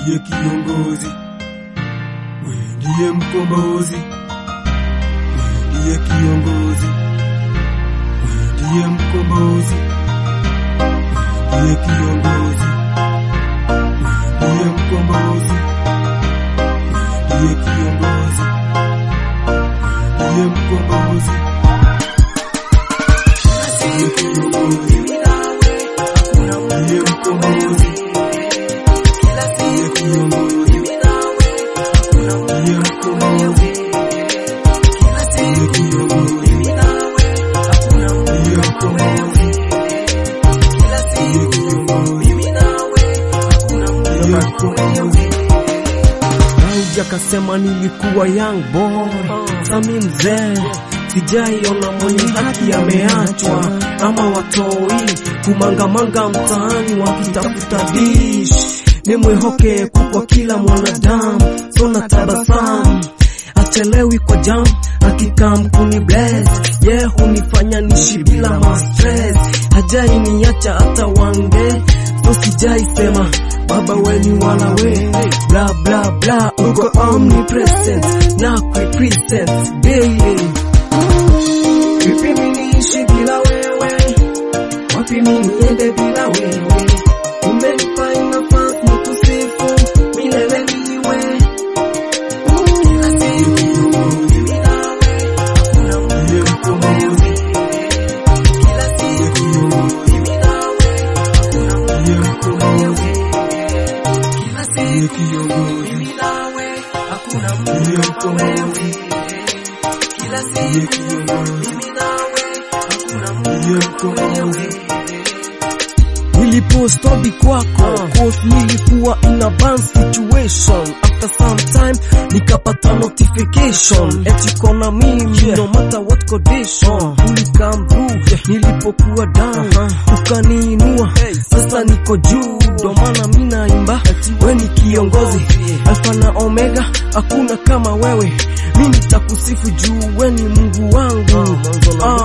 ndiye kiongozi, we ndiye mkombozi, we ndiye kiongozi, we ndiye mkombozi, we ndiye kiongozi, we ndiye mkombozi, we ndiye kiongozi, we ndiye mkombozi, ndiye kiongozi, ndiye mkombozi, ndiye kiongozi, ndiye mkombozi, ndiye kiongozi, ndiye mkombozi, ndiye kiongozi, ndiye mkombozi. Nauja kasema nilikuwa young boy, sami mzee sijaiona mwenye haki ameachwa, ama watoi kumangamanga mtaani wakitafuta dish. Nimwehoke kwa kila mwanadamu, so na tabasamu achelewi kwa jam akikam kuni bless ye hunifanya nishi bila ma stress hajai niacha hata one day so sijai sema baba weni wala we bla bla bla uko omnipresent na represent daily vipi mimi niishi bila wewe wapi mimi niende bila wewe umenipa nafasi nikusifu milele niwe Ndiye mkombozi, ndiye kiongozi, ndiye mkombozi, ndiye kiongozi, ndiye mkombozi, ndiye kiongozi, ndiye mkombozi. nilipostobi kwako cause nilikuwa in a bad situation after some time nikapata notification eti kona mimi no matter what condition ulikam through nilipokuwa down ukaniinua sasa niko juu ndo maana mi naimba we ni kiongozi alfa na omega hakuna kama wewe mi nitakusifu juu we ni mungu wangu Ah.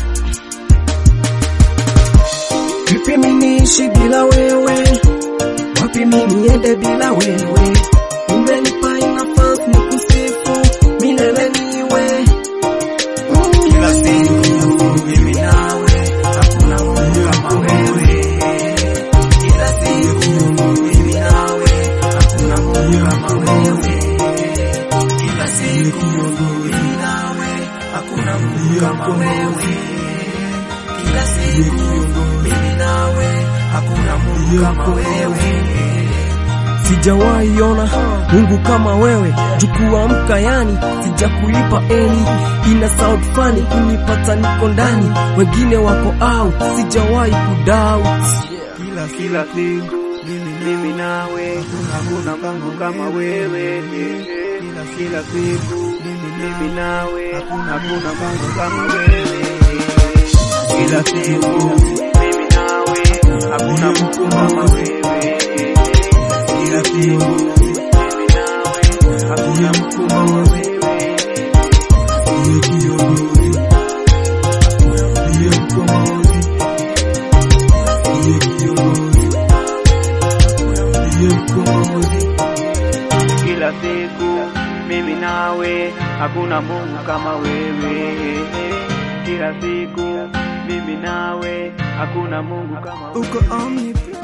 Vipi mimi niishi bila wewe? Wapi mimi niende bila wewe? Umenipa nafasi nikusifu milele niwe Kila siku mimi nawe, hakuna Mungu kama wewe. Kila siku mimi nawe, hakuna Mungu kama wewe. Kila siku mimi nawe, hakuna Mungu kama wewe. Kila siku mimi nawe, hakuna Mungu kama wewe. sijawahi ona Mungu kama wewe, jukuamka yani sijakulipa eni, ina sound funny kunipata niko ndani, wengine wako out, sijawahi kudoubt Kila kila siku mimi mimi nawe, hakuna Mungu kama wewe. Kila kila siku mimi mimi nawe, hakuna Mungu kama wewe. Kila siku mimi nawe, hakuna Mungu kama wewe. Kila siku mimi nawe, hakuna Mungu kama wewe. Ndiye kiongozi, ndiye mkombozi, ndiye kiongozi, ndiye mkombozi, Kila siku mimi nawe, hakuna Mungu kama wewe. Kila siku mimi nawe, hakuna Mungu kama wewe. uko omnipresent